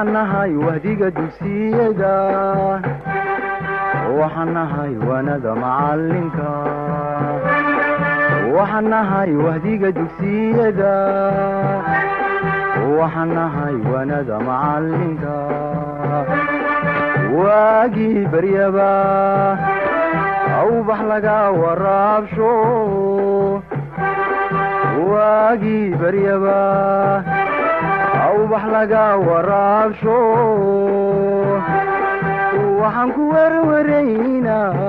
waxaan nahay wahdiga dugsiyada waxaan nahay wanada macalinka waxaan nahay wahdiga dugsiyada waxaan nahay wanada macalinka waagii baryaba awbax laga waraabsho waagii baryaba awbax laga waraabsho waxaan ku werwaraynaa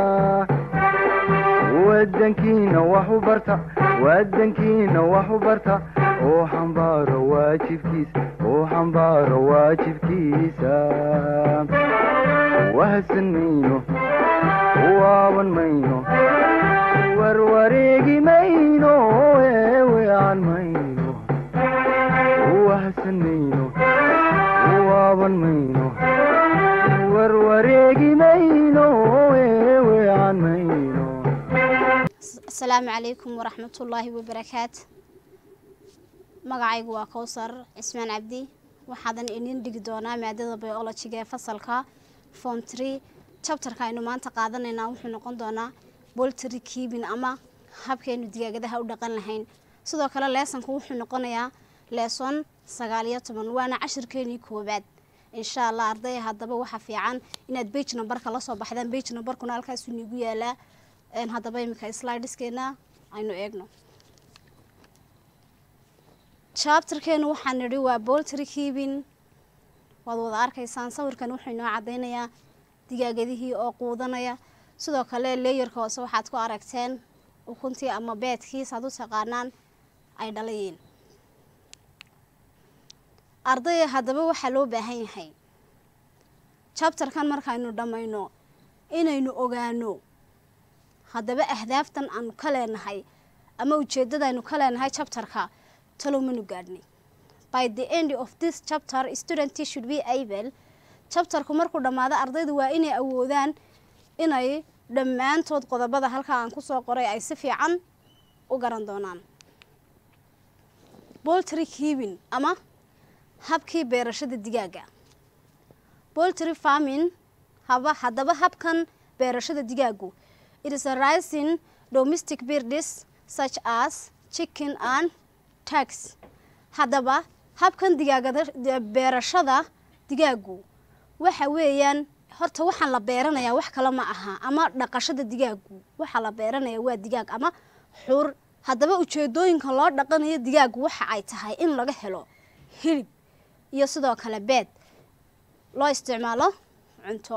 wadankiina wax u barta wadankiina wax u barta oo xambaaro waajibkiisa oo xambaaro waajibkiisa wahadsan mayno waaban mayno warwareegi mayno eewean mayno wahadsan mayno waaban mayno warwareegi mayno eewean mayno asalaamu calaykum waraxmatullaahi wabarakaat magacaygu waa kowsar cismaan cabdi waxaadan idin dhigi doonaa maadada biolojiga ee fasalka form tree jabtarka aynu maanta qaadanaynaa wuxuu noqon doonaa boltry kiibin ama habkaynu digaagadaha u dhaqan lahayn sidoo kale leesonku wuxuu noqonayaa leeson sagaal iyo toban waana cashirkeenii koowaad insha allah ardaya haddaba waxaa fiican inaad bage numberka lasoo baxdaan bage numberkuna halkaasuu niigu yaalaa haddaba iminka slideskeena aynu eegno jabtarkeenu waxaa nidhi waa boltry kiibin waad wada arkaysaan sawirkan wuxuu inoo cadaynayaa digaagadihii oo quudanaya sidoo kale leeyarka hoose waxaad ku aragteen ukuntii ama beedkii saad u taqaanaan ay dhalayeen ardaya haddaba waxaa loo baahan yahay jabtarkan markaynu dhammayno inaynu ogaano haddaba ahdaaftan aanu ka leenahay ama ujeeddadaaynu ka leenahay jabtarka talow manu gaadhnay by the end of this chapter student should be able jabtarku markuu dhammaado ardaydu waa inay awoodaan inay dhammaantood qodobada halkaa aan kusoo qoray ay si fiican u garan doonaan boltry kiibin ama habkii beerashada digaaga boltry farming haba haddaba habkan beerashada digaagu it is a rising domestic birds such as chicken and tags haddaba habkan digaagada beerashada digaagu waxa weeyaan horta waxaan la beeranayaa wax kale ma aha ama dhaqashada digaagu waxaa la beeranayaa waa digaag ama xur haddaba ujeedooyinka loo dhaqanayo digaagu waxa ay tahay in laga helo hilib iyo sidoo kale beed loo isticmaalo cunto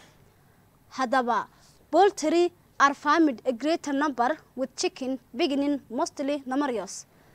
haddaba boltry are farmid a greater number with chicken beginning mostly numerios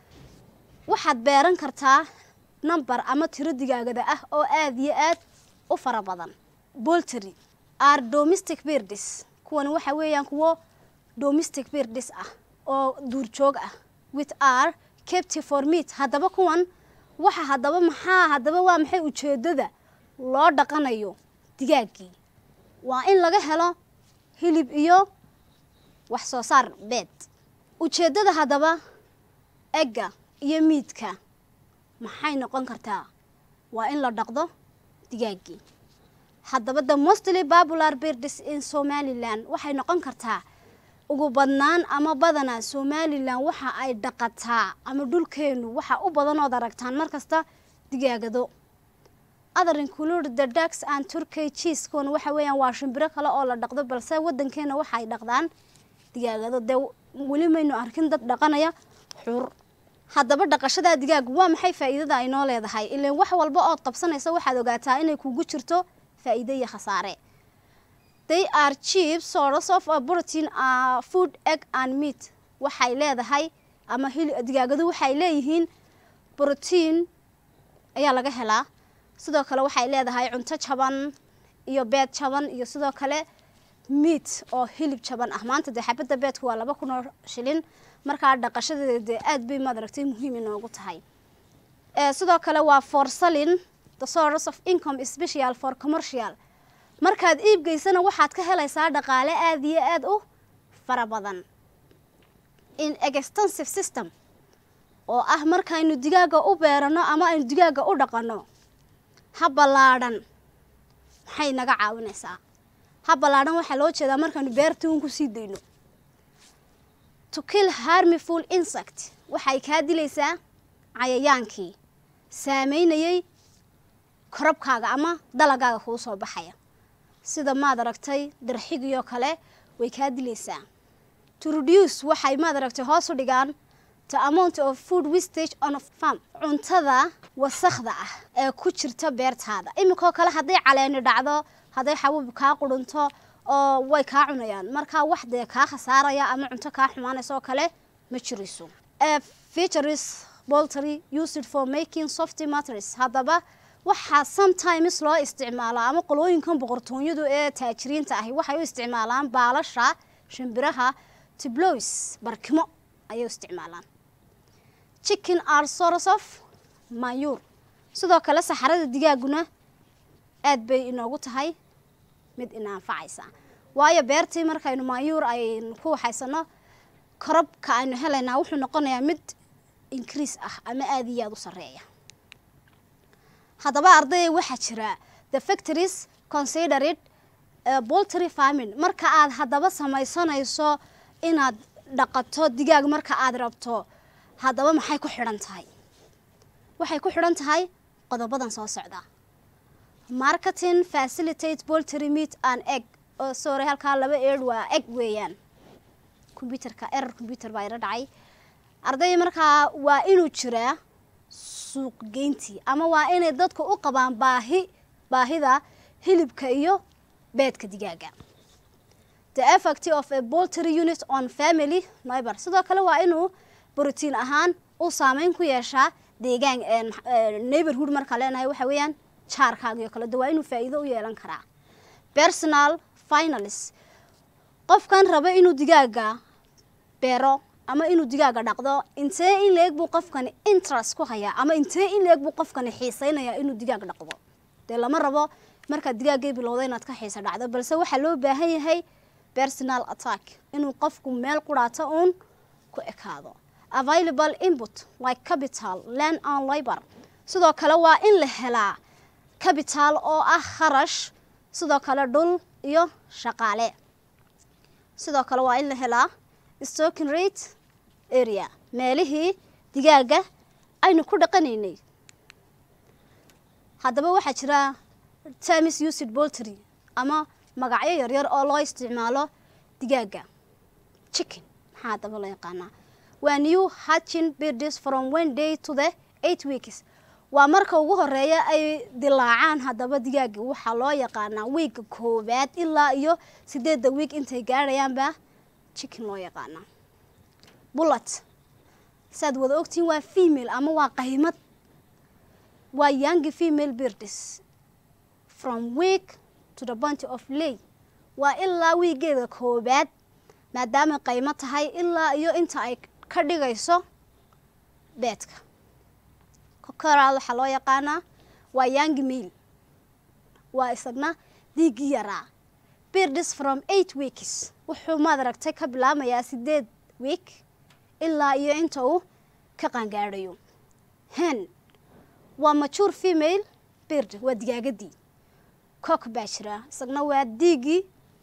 waxaad beeran kartaa number ama tiro digaagada ah oo aada iyo aad u fara badan boltry are domestic birds kuwan waxa weeyaan kuwo domestic birds ah oo duurjoog ah with are captive for meat haddaba kuwan waxa haddaba maxaa haddaba waa maxay ujeedada loo dhaqanayo digaaggii waa in laga helo hilib iyo wax soo saar beed ujeeddada haddaba egga iyo miidka maxay noqon kartaa waa in la dhaqdo digaaggii haddaba the mostly popular birds in somalilan waxay noqon kartaa ugu badnaan ama badanaa somalilan waxa ay dhaqataa ama dhulkeenu waxa u badanood aragtaan markasta digaagado other include the ducks and turkey cheese kuwan waxa weeyaan waa shimbiro kale oo la dhaqdo balse wadankeena waxa ay dhaqdaan digaagado dee weli maynu arkin dad dhaqanaya xur haddaba dhaqashada digaagu waa maxay faa'iidada ay noo leedahay ilaan wax walba ood qabsanaysa waxaad ogaataa inay kugu jirto faa'iido iyo khasaare they are cheap source of a protein uh, food egg and meat waxay leedahay ama hil digaagadu waxay leeyihiin brotiin ayaa laga helaa sidoo kale waxay leedahay cunto jaban iyo beed jaban iyo sidoo kale meat oo hilib jaban ah maanta dee xabadda beedku waa laba kun oo shilin markaa dhaqashadeeda dee aad bay maad aragtay muhiim inoogu tahay sidoo kale waa for selling the source of income special for commercial markaad iibgeysana waxaad ka helaysaa dhaqaale aada iyo aada u fara badan in extensive system oo ah markaynu digaaga u beerano ama aynu digaaga u dhaqano ha ballaadhan maxay naga caawinaysaa ha ballaadhan waxaa loo jeedaa markaanu beerta uun kusii dayno to kill harmful insect waxay kaa dilaysaa cayayaankii saameynayay korabkaaga ama dalagaaga kuu soo baxaya sida maad aragtay darxigiyoo kale way kaa dilaysaa to reduce waxay maad aragtay hoos u dhigaan the amount of food wastage on a farm cuntada wasakhda ah ee ku jirta beertaada iminkoo kale hadday caleeni dhacdo hadday xabuub kaa qudhunto oo way kaa cunayaan markaa wax dee kaa khasaaraya ama cunto kaa xumaanaysa oo kale ma jirayso features boltery used for making softy matters haddaba waxaa sometimes loo isticmaalaa ama qolooyinkan boqortooyadu ee taajiriinta ahi waxay u isticmaalaan baalasha shimbiraha tiblois barkimo ayay u isticmaalaan chicken are source of mayuur sidoo kale saxarada digaaguna aad bay inoogu tahay mid inaanfacaysa waayo beertii markaynu maayuur aynu ku waxaysano korabka aynu helaynaa wuxuu noqonayaa mid increase ah ama aada iyo aada u sarreeya haddaba ardayay waxaa jira the factories considered boltery farming marka aad haddaba samaysanayso inaad dhaqato digaag marka aad rabto haddaba maxay ku xidhan tahay waxay ku xidhan tahay qodobadan soo socda marketing facilitate boltery meat and egg oo sorry halkaa laba eed waa egg weeyaan combyuterka erer combyuter baa ila dhacay ardayda markaa waa inuu jiraa suuq geyntii ama waa inay dadku u qabaan baahi baahida hilibka iyo beedka digaaga the effect of a boltery unit on family neighbor sidoo kale waa inuu brotiin ahaan u saameyn ku yeeshaa deegaan neighborhood markaa leenahay waxa weeyaan jaarkaagio kale de waa inuu faa'iido u yeelan karaa personal finalis qofkan raba inuu digaaga beero ama inuu digaaga dhaqdo intee in leeg buu qofkani interest ku hayaa ama intee in leeg buu qofkani xiisaynayaa inuu digaag dhaqdo dee lama rabo markaad digaaggay bilowda inaad ka xiisa dhacdo balse waxaa loo baahan yahay personal attack inuu qofku meel quraato uun ku ekaado available input like capital land and labor sidoo kale waa in la helaa capital oo ah kharash sidoo kale dhul iyo shaqaale sidoo kale waa in la helaa stocking rate area meelihii digaaga aynu ku dhaqanaynay haddaba waxaa jira tamis usid boltery ama magacyo yaryar oo loo isticmaalo digaaga chicken maxaa haddaba loo yaqaanaa waa new hatching birds from one day to the eight weeks waa marka ugu horeeya ay dilaacaan haddaba digaaga waxaa loo yaqaanaa wiigga koowaad ilaa iyo sideedda wiig intay gaadhayaanba chicken loo yaqaanaa bullet saaad wada ogtihiin waa female ama waa qaymad waa young female birds from week to the bunty of lay waa ilaa wiigeeda koobaad maadaama qaymo tahay ilaa iyo inta ay ka dhigayso beedka kokoraad waxaa loo yaqaanaa waa young male waa isagna diigii yaraa birds from eight weeks wuxuu maad aragtay ka bilaamayaa sideed week ilaa iyo inta uu ka qaangaadhayo hen waa mature female bird waa digaagadii cook baa jira isagna waa diigii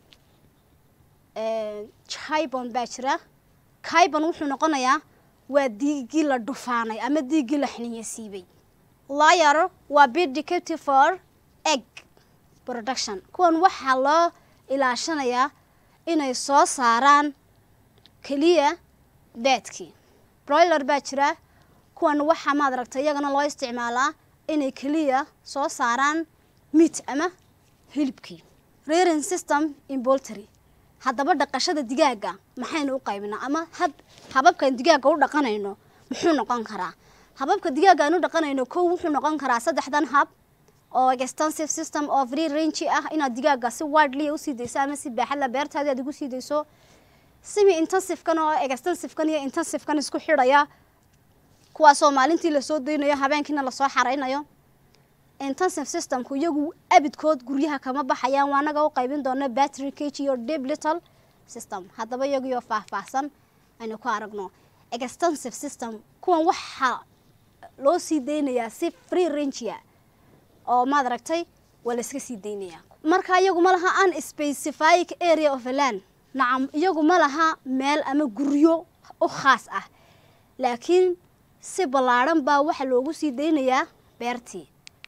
chibon baa jira cibon wuxuu noqonayaa waa diigii la dhufaanay ama diigii la xiniya siibay liar waa bidicaptive for egg production kuwan waxaa loo ilaashanayaa inay soo saaraan keliya beedkii broiler baa jira kuwan waxaa maad aragtay iyagana loo isticmaalaa inay keliya soo saaraan meat ama hilibkii rearing system in boltery haddaba dhaqashada digaaga maxaynu u qaybinaa ama hab hababkan digaaga u dhaqanayno muxuu noqon karaa hababka digaaga aan u dhaqanayno kow wuxuu noqon karaa saddexdan hab oo extensive system oo free range ah inaad digaaga si widely usii dayso ama si baaxadla beertaadi aad ugu sii dayso simi intensivekan oo extensivekan iyo intensivekan isku xidhaya kuwaasoo maalintii lasoo daynayo habeenkiina lasoo xaraynayo intensive systemku iyagu abidkood guryaha kama baxayaan waa anaga u qaybin doona battery cage iyo deep little system haddaba iyagiyo faahfaahsan aynu ku aragno extensive system kuwan waxaa loo sii daynayaa si free rangea oo maad aragtay waa la iska sii daynaya marka iyagu ma laha an specific area of a land nacam iyagu ma laha meel ama guryo u khaas ah laakiin si ballaadhan baa waxaa loogu sii daynayaa beertii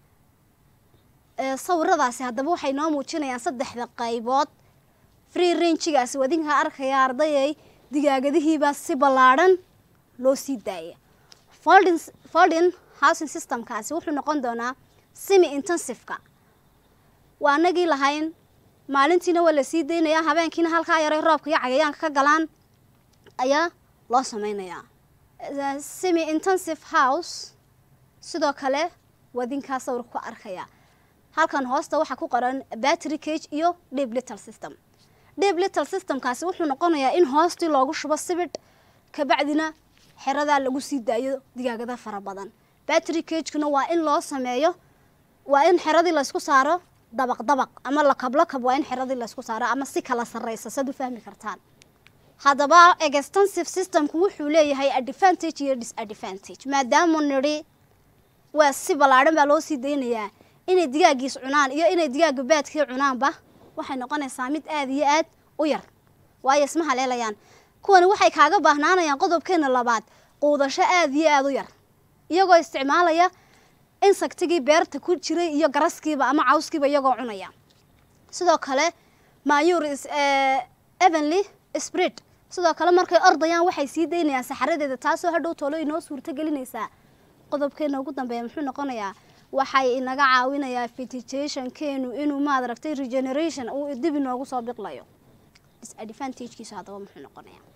sawiradaasi haddaba waxay noo muujinayaan saddexda qaybood free rangigaasi wadinka arkaya ardayay digaagadihiibaa si ballaadhan loo sii daaya folding folding housing systemkaasi wuxuu noqon doonaa semi intensiveka waa anagii lahayn maalintiina waa la sii daynayaa habeenkiina halkaa yaray roobka iyo cayayaanka ka galaan ayaa loo sameynayaa semi intensive house sidoo kale wadinkaa sawirka ku arkaya halkan hoosta waxaa ku qoran battery cage iyo deep little system deep little systemkaasi wuxuu noqonayaa in hoostii loogu shubo sibidh kabacdina xeradaa lagu sii daayo digaagada fara badan battery cagekuna waa in loo sameeyo waa in xeradii laysku saaro dabaq dabaq ama lakab lakab waa in xeradii laysku saaro ama si kala sarreysa sad u fahmi kartaan haddaba extensive systemku wuxuu leeyahay advantage iyo disadvantage maadaama nidhi waa si ballaadhan baa loo sii daynayaa inay digaagiis cunaan iyo inay digaaga baadkii cunaanba waxay noqonaysaa mid aada iyo aad u yar waayo isma haleelayaan kuwani waxay kaaga baahnaanayaan qodobkeena labaad quudasho aada iyo aada u yar iyagoo isticmaalaya insectigii beerta ku jiray iyo garaskiiba ama cawskiiba iyagoo cunaya sidoo kale mayur evenly spread sidoo kale markay ordayaan waxay sii daynayaan saxaradeeda taasoo hadhow toolo inoo suurto gelinaysaa qodobkeena ugu dambeeya muxuu noqonayaa waxay inaga caawinayaa vegetationkeenu inuu maad aragtay regeneration uu dib inoogu soo biqlayo disadvantagekiisu haddaba muxuu noqonayaa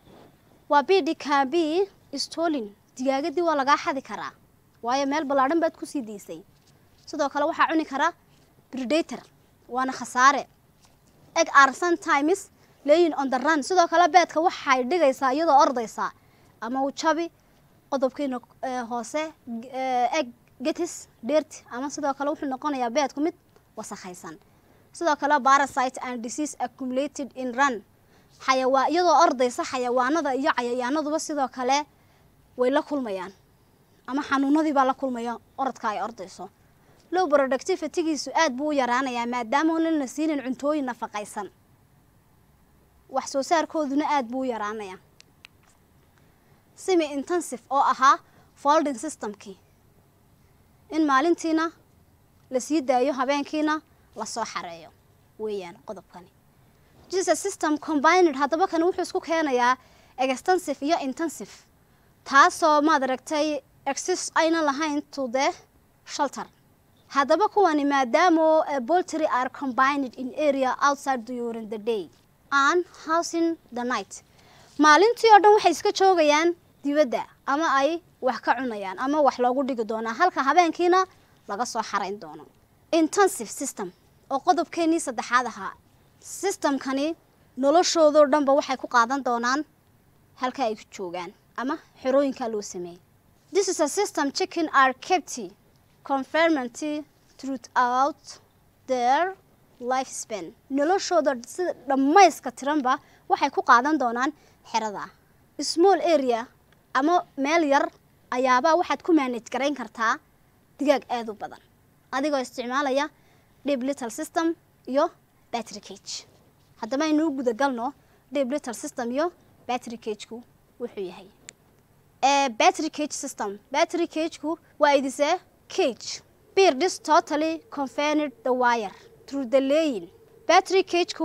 waa b d k b stolin digaagadii waa lagaa xadi karaa waayo meel ballaadhan baad kusii daysay sidoo kale waxaa cuni karaa predator waana khasaare eg are sometimes layin on the run sidoo kale beedka waxay dhigaysaa iyadoo ordaysaa ama u jabi qodobkeena hoose eg getis dheerti ama sidoo kale wuxuu noqonayaa beedku mid wasakhaysan sidoo kale parasite and disease accumulated in run xayawaa iyadoo ordaysa xayawaanada iyo cayayaanaduba sidoo kale way la kulmayaan ama xanuunadii baa la kulmaya orodka ay ordayso low productivitygiisu aad buu u yaraanayaa maadaama lan la siinin cuntooyin nafaqaysan wax soo saarkooduna aad buu u yaraanayaa semi intensive oo ahaa folding systemkii in maalintiina la sii daayo habeenkiina lasoo xareeyo weeyaan qodobkani jesus system combined haddaba kani wuxuu isku keenayaa extensive iyo intensive taasoo maad aragtay exis ayna lahayn to the shelter haddaba kuwani maadaamo boltry are combined in area outside during the day and housing the night maalintii oo dhan waxay iska joogayaan dibadda ama ay wax ka cunayaan ama wax loogu dhigi doonaa halka habeenkiina laga soo xarayn doono intensive system oo qodobkeenii saddexaad ahaa systemkani noloshoodoo dhanba waxay ku qaadan doonaan halka ay ku joogaan ama xerooyinkaa loo sameeyey this is a system chicken are kept confermenty throughout their life span noloshooda sida dhammayska tiranba waxay ku qaadan doonaan xerada small area ama meel yar ayaabaa waxaad ku manage garayn kartaa digaag aada u badan adigoo isticmaalaya deep little system iyo battery cage haddaba aynuu gudagalno deep little system iyo battery cageku wuxuu yahay battery cage system battery cageku waa idise cage beer this totally confined the wire through the laying battery cageku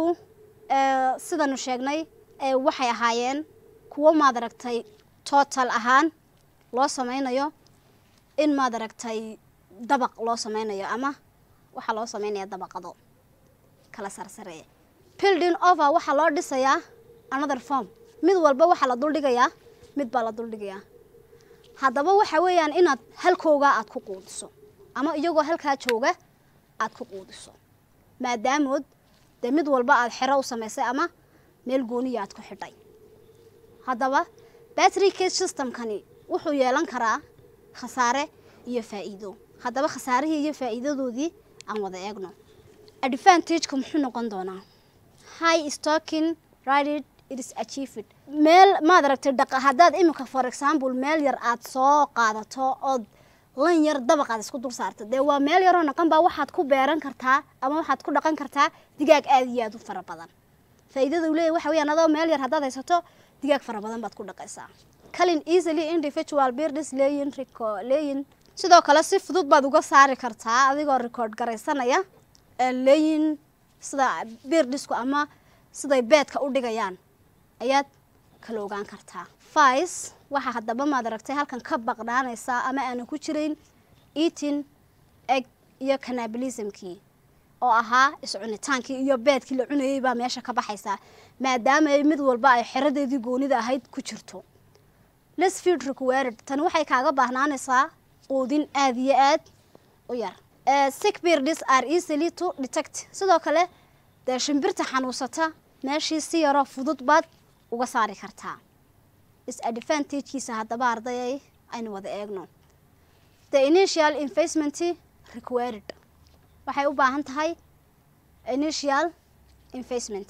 sidanu sheegnay waxay ahaayeen kuwo maad aragtay total ahaan loo sameynayo in maad aragtay dabaq loo sameynayo ama waxaa loo sameynaya dabaqado kala sarsareeya building over waxaa loo dhisayaa another form mid walba waxaa la duldhigayaa mid baa la duldhigayaa haddaba waxa weeyaan inaad halkoogaa aada ku quudiso ama iyagoo halkaa jooga aada ku quudiso maadaamood dee mid walba aada xero u samaysay ama meel gooniya aad ku xidhay haddaba battery cage systemkani wuxuu yeelan karaa khasaare iyo faa'iido haddaba khasaarihii iyo faa'iidadoodii aan wada eegno advantageka muxuu noqon doonaa high stocking rided it is achieved meel maad aragtay dhaqa haddaad iminka for example meel yar aada soo qaadato ood lan yar dabaqaad isku dul saarta dee waa meel yaroo naqan baa waxaad ku beeran kartaa ama waxaad ku dhaqan kartaa digaag aada iyo aada u fara badan faa'iidada uu leeyahy waxa weeyaan adoo meel yar haddaad haysato digaag fara badan baad ku dhaqaysaa calin easily individual birds leyin reco leyin sidoo kale si fudud baad uga saari kartaa adigoo record garaysanaya leyin sida birdisku ama siday beedka u dhigayaan ayaad kala ogaan kartaa vice waxaa haddaba maad aragtay halkan ka baqnaanaysaa ama aanan ku jirayn eating egg iyo cannibalismkii oo ahaa iscunitaankii iyo beedkii la cunayay baa meesha ka baxaysaa maadaama ay mid walba ay xeradeedii goonida ahayd ku jirto les field required tani waxay kaaga baahnaanaysaa quudin aada iyo aad u yar sick birds are easily to detect sidoo kale dee shimbirta xanuunsata meeshii si yaroo fudud baad uga saari kartaa disadvantagekiisa haddaba ardayay aynu wada eegno the initial investment required waxay u baahan tahay initial investment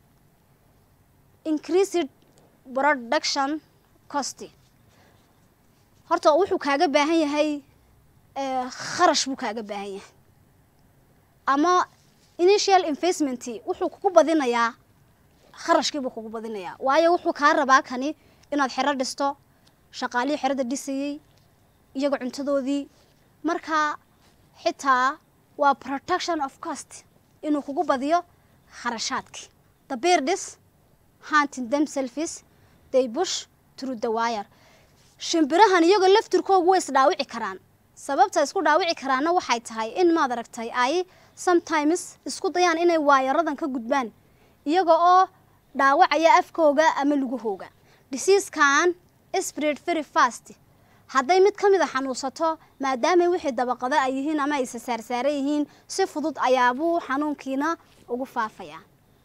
increased production cost horta wuxuu kaaga baahan yahay kharash buu kaaga baahan yahay ama initial investment wuxuu kugu badinayaa kharashkiibuu kugu badinayaa waayo wuxuu kaa rabaa kani inaad xero dhisto shaqaalihii xerada dhisayey iyaga cuntadoodii markaa xitaa waa protection of cost inuu kugu badiyo kharashaadkii the birdis hunting themselves they bush through the wire shimbirahan iyagoo laftirkoogu way isdhaawici karaan sababta isku dhaawici karaanna waxay tahay in maad aragtay ay sometimes isku dayaan inay waayaradan ka gudbaan iyaga oo dhaawacaya afkooga ama lugahooga diseaskan spread very fast hadday mid ka mid a xanuunsato maadaamay wixii dabaqado ay yihiin ama aysa saarsaaran yihiin si fudud ayaabuu xanuunkiina ugu faafayaa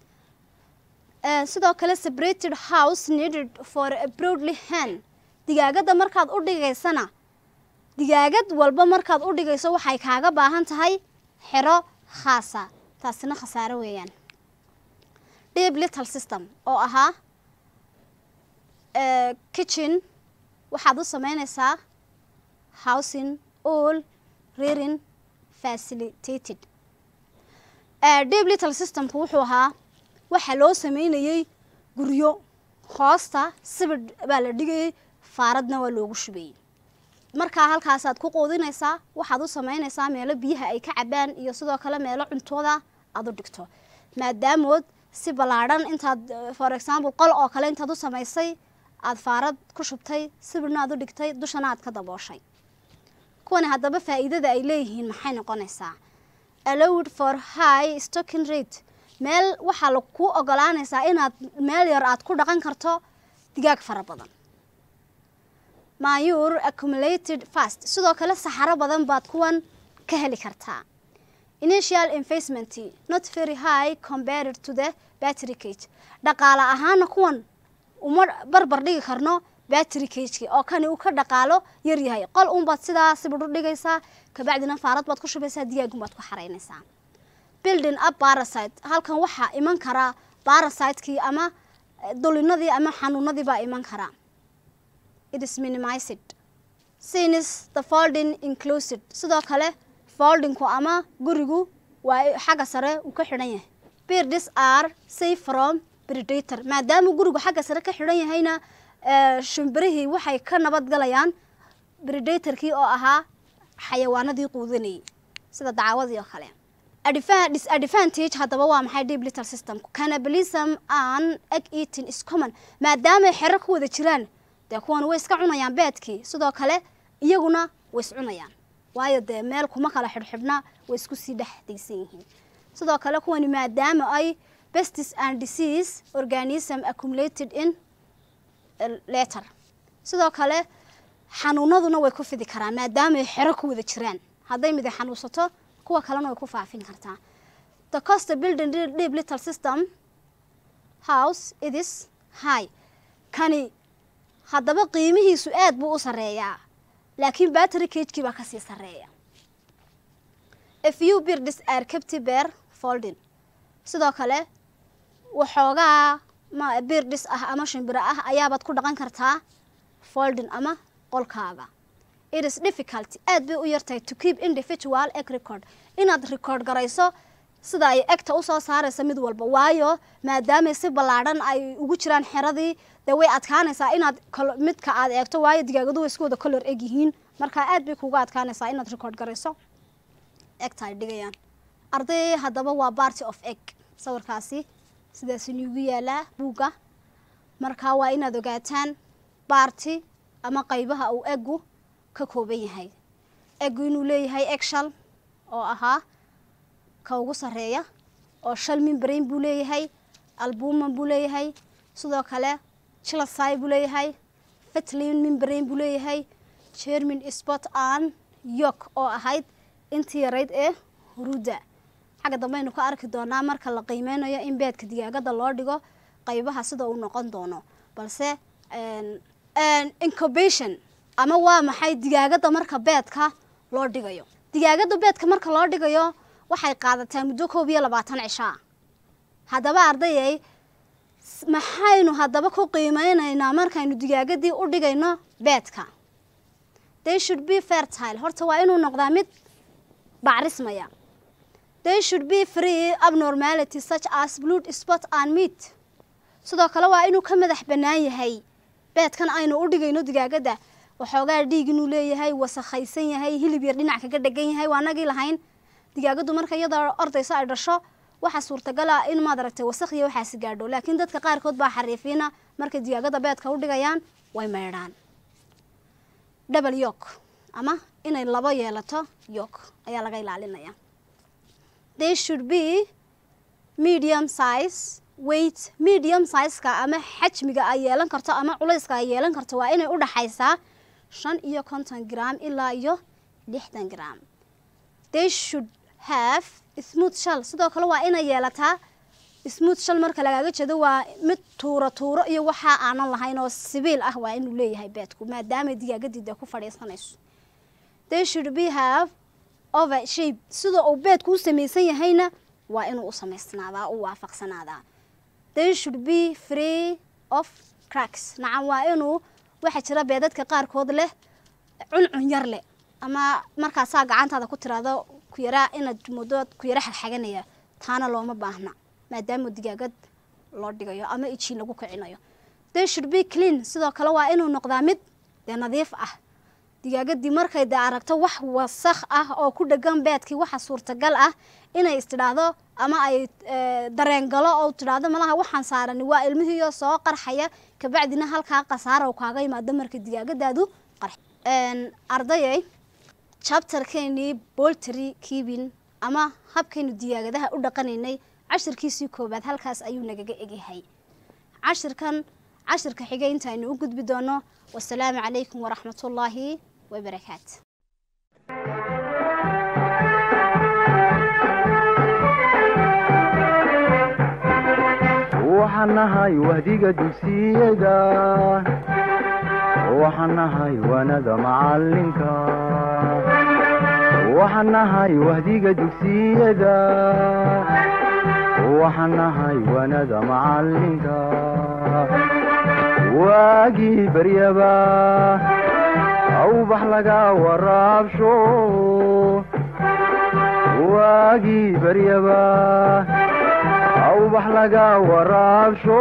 sidoo kale separated house needed for a broadly hand digaagadda markaad u dhigaysana digaagad walba markaad u dhigayso waxay kaaga baahan tahay xero khaasa taasina khasaaro weeyaan deep little system oo ahaa kitchen waxaad u sameynaysaa housing all rearing facilitated deep little systemku wuxuu ahaa waxaa loo sameynayey guryo hoosta sibidh baa la dhigayay faaradna waa loogu shubayey markaa halkaasaad ku quudinaysaa waxaad u sameynaysaa meelo biyaha ay ka cabaan iyo sidoo kale meelo cuntooda aad u dhigto maadaamood si ballaadhan intaad for example qol oo kale intaad u samaysay aada faarad ku shubtay sibirna aad u dhigtay dushana aad ka dabooshay kuwani haddaba faa'iidada ay leeyihiin maxay noqonaysaa allowed for high stocking rate meel waxaa ku ogolaanaysaa inaad meel yar aad ku dhaqan karto digaag fara badan mayur accumulated fast sidoo kale saxaro badan baad kuwan ka heli kartaa initial investment not very high compared to the battery cage dhaqaale ahaana kuwan uma barbar dhigi karno battery cageki oo kani uu ka dhaqaalo yar yahay qol unbaad sidaa sibidh u dhigaysaa kabacdina faarad baad ku shubaysaa digaagunbaad ku xaraynaysaa building up parasite halkan waxaa iman karaa parasitekii ama dulinadii ama xanuunadii baa iman karaa it is minimized since the folding inclusive sidoo kale foldingku ama gurigu waa xagga sare uu ka xidhan yahay birds are safe from predator maadaama gurigu xagga sare ka xidhan yahayna shimbirihii waxay ka nabadgalayaan predatorkii oo ahaa xayawaanadii quudanayay sida dacwadii oo kale disadvantage haddaba waa maxay deep little systemku cannibalism and egg eating is common maadaamay xero ku wada jiraan dee kuwan way iska cunayaan beedkii sidoo kale iyaguna way is cunayaan waayo dee meel kuma kala xidhxidhna way isku sii dhex daysan yihiin sidoo kale kuwani maadaama ay bestis and disease organism accumulated in letter sidoo kale xanuunaduna way ku fidi karaan maadaamaay xero ku wada jiraan hadday midi xanuunsato kuwa kalena way ku faafin kartaa the cost building deep little system house it is high kani haddaba qiimihiisu aad buu u sarreeyaa laakiin battery cagekii baa kasii sarreeya a few birds are kept bear folding sidoo kale waxoogaa ma birdis ah ama shimbiro ah ayaabaad ku dhaqan kartaa folding ama qolkaaga it is difficult aad bay u yartahay to keep individual egg record inaad record garayso sida ay egta usoo saaraysa mid walba waayo maadaamay si ballaadhan ay ugu jiraan xeradii dee way adkaanaysaa inaad kolo- midka aad eegto waayo digaagadu way isku wada color eg yihiin marka aad bay kuga adkaanaysaa inaad record garayso egta ay dhigayaan arday haddaba waa party of egg sawirkaasi sidaas inugu yaalaa buugga marka waa inaad ogaataan baarti ama qaybaha uu eggu ka kooban yahay eggu inuu leeyahay egg shal oo ahaa ka ugu sarreeya oo shal mimbrain buu leeyahay albuman buu leeyahay sidoo kale chilasai buu leeyahay fetlin mimbrain buu leeyahay germin spot an yok oo ahayd intii yarayd ee huruudda xagga dambe aynu ka arki doonaa marka la qiimeynayo in beedka digaagada loo dhigo qaybaha sida uu noqon doono balse incubation ama waa maxay digaagada marka beedka loo dhigayo digaagada beedka marka loo dhigayo waxay qaadataa muddo koob iyo labaatan cishaa haddaba ardayay s- maxaynu haddaba ku qiimeynaynaa markaynu digaagadii u dhigayno beedka they should be fertile horta waa inuu noqdaa mid bacrismaya they should be free abnormalities such as blood spot and meat sidoo kale waa inuu ka madax bannaan yahay beedkan aynu u dhigayno digaagada waxoogaa dhiig inuu leeyahay wasakhaysan yahay hilib yar dhinac kaga dhegan yahay waa nagii lahayn digaagadu marka iyadoo ordayso ay dhasho waxaa suurtagal ah in maad aragtay wasakh iyo waxaasi gaadho laakiin dadka qaarkood baa xariifiina markay digaagada beedka u dhigayaan way maydhaan double yok ama inay labo yeelato yok ayaa laga ilaalinaya they should be medium size weight medium sizeka ama xajmiga ay yeelan karto ama culayska ay yeelan karto waa inay u dhaxaysaa shan iyo konton gram ilaa iyo lixdan gram they should have smooth shell sidoo kale waa inay yeelataa smooth shell marka lagaaga jeedo waa mid tuuro tuuro iyo waxaa aanan lahayn oo sibiil ah waa inuu leeyahay beedku maadaamay digaagadida ku fadhiisanayso they should be have over shape sida uu beedku u samaysan yahayna waa inuu u samaysnaadaa u waafaqsanaadaa they should be free of cracks nacam waa inuu waxaa jira beedadka qaarkood leh cuncun yar leh ama markaasaa gacantaada ku tiraado ku yaraa inaad muddo ku yara xagxaganaya taana looma baahna maadaama digaagad loo dhigayo ama ijiin lagu kicinayo they should be clean sidoo kale waa inuu noqdaa mid dee nadiif ah digaagadii markay dee aragto wax wasakh ah oo ku dhegan beedkii waxa suurtagal ah inay istidhaahdo ama ay eh, dareen galo oo tidhaahdo malaha waxaan saarani waa ilmihiiyo soo qarxaya kabacdina halkaa khasaara uu kaaga yimaado marka digaagadaadu qarx Een, ardayay chapterkeenii boltry keeping ama habkaynu digaagadaha u dhaqanaynay cashirkiisii koobaad halkaas ayuu nagaga egyahay cashirkan cashirka xigay intaaynu u gudbi doono wasalaamu calaykum waraxmatullaahi wabarakaatu waxaan nahay wahdiga dugsiyada waxaan nahay wanada macalinka waxaan nahay wahdiga dugsiyada waxaan nahay wanada macalinka waagii baryaba awbax laga waraabsho waagii baryaba awbax laga waraabsho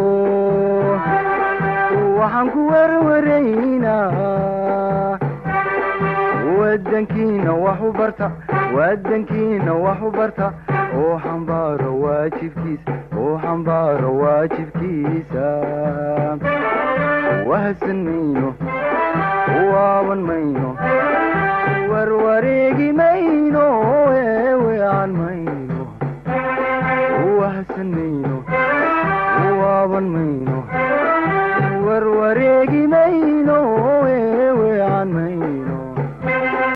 waxaan ku werwaraynaa wadankiina wax u barta wadankiina wax u barta oo xambaaro waajibkiisa oo xambaaro waajibkiisa wahsan mayno waaban mayno warwareegi mayno eewean mayno wahsan mayno